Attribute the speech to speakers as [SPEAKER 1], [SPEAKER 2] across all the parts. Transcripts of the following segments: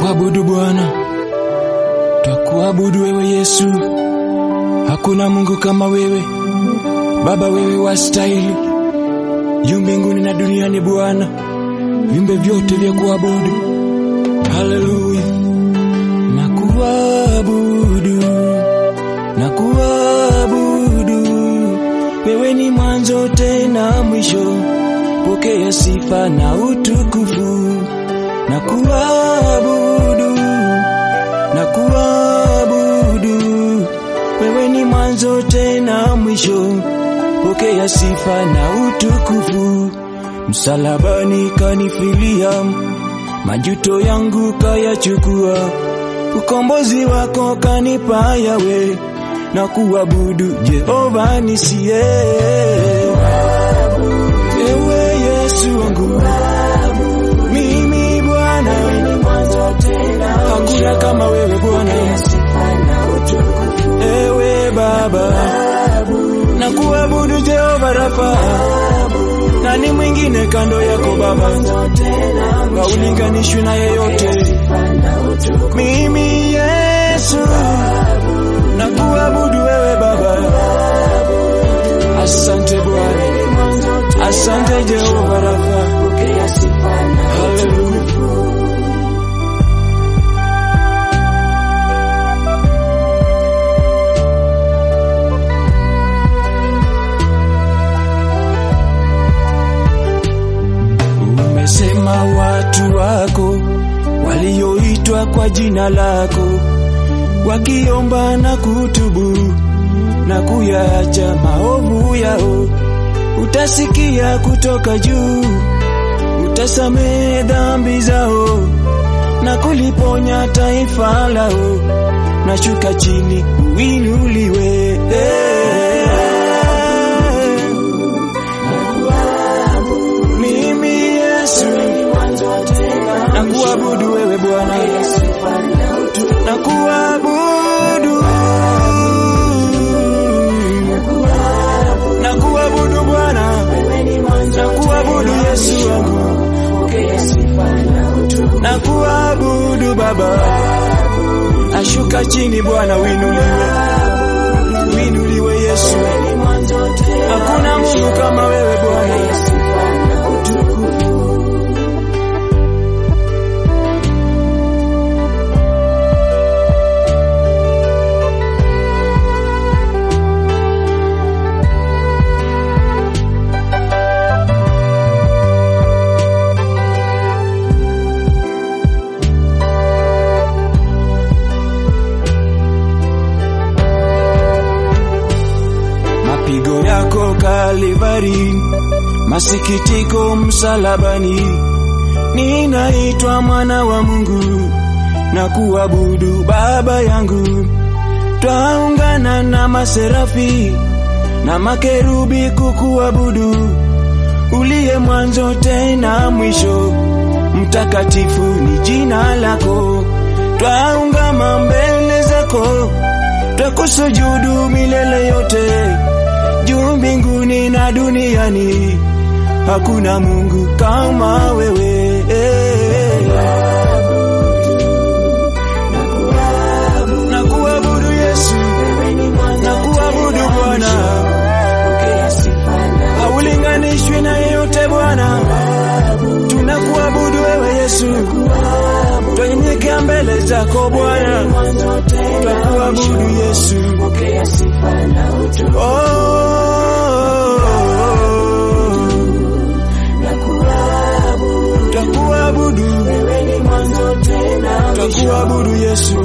[SPEAKER 1] Twakuabudu Bwana, twakuabudu wewe Yesu. Hakuna Mungu kama wewe Baba, wewe wastahili juu mbinguni na duniani Bwana, viumbe vyote vya kuabudu. Haleluya, nakuabudu, nakuabudu, wewe ni mwanzo tena mwisho, pokea sifa na utukufu. Nakuabudu, nakuabudu, wewe ni mwanzo tena mwisho, pokea sifa na utukufu. Msalabani kanifilia, majuto yangu kayachukua, ukombozi wako kanipa yawe, na kuabudu Jehova nisiye. Ewe Yesu wangu, mimi Bwana, hakuna kama wewe Bwana. Ewe Baba, na kuabudu Jehova Rafa, nani mwingine kando yako Baba, haulinganishwi na yeyote. Mimi Yesu, na kuabudu wewe Baba. Asante Bwana, asante Jehova Rafa. Haleluya. Umesema watu wako walioitwa kwa jina lako wakiomba na kutubu na kuyaacha maovu yao, utasikia kutoka juu, utasamehe dhambi zao na kuliponya taifa lao. Nashuka chini uinuliwe, mimi Yesu nakuabudu wewe Bwana, nakuabudu nakuabudu Bwana, nakuabudu Yesu wangu, nakuabudu Baba, ashuka chini Bwana, winuliwe, winuliwe Yesu, hakuna Mungu kama wewe Bwana. mapigo yako Kalivari, masikitiko msalabani, ninaitwa mwana wa Mungu na kuabudu Baba yangu. Twaungana na maserafi na makerubi kukuabudu, uliye mwanzo tena mwisho, mtakatifu ni jina lako. Twaungama mbele zako, twakusujudu milele yote juu mbinguni na duniani, hakuna Mungu kama wewe. Nakuabudu Yesu, nakuabudu Bwana, haulinganishwi na yeyote Bwana. Tunakuabudu wewe Yesu, twanyenyekea mbele zako Bwana, twakuabudu Yesu. Oh, twakuabudu, twakuabudu Yesu.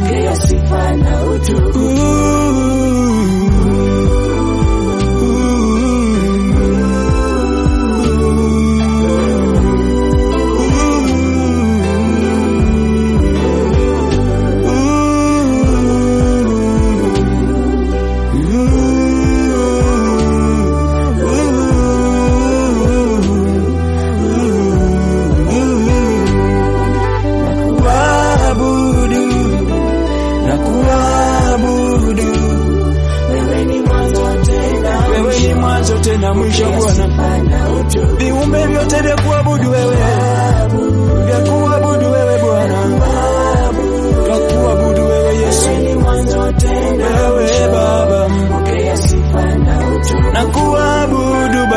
[SPEAKER 1] Kuabudu na kuabudu wewe ni mwanzo tena mwisho Bwana, viumbe vyote vya kuabudu wewe, vya kuabudu wewe Bwana,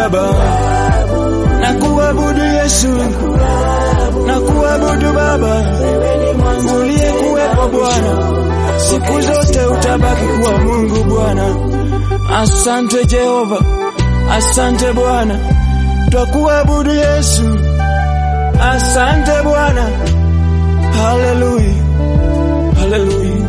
[SPEAKER 1] Baba, na kuabudu Yesu, na kuabudu Baba uliyekuwepo Bwana, siku zote utabaki kuwa Mungu Bwana. Asante Jehova, asante Bwana, twakuabudu Yesu. Asante Bwana, haleluya, haleluya.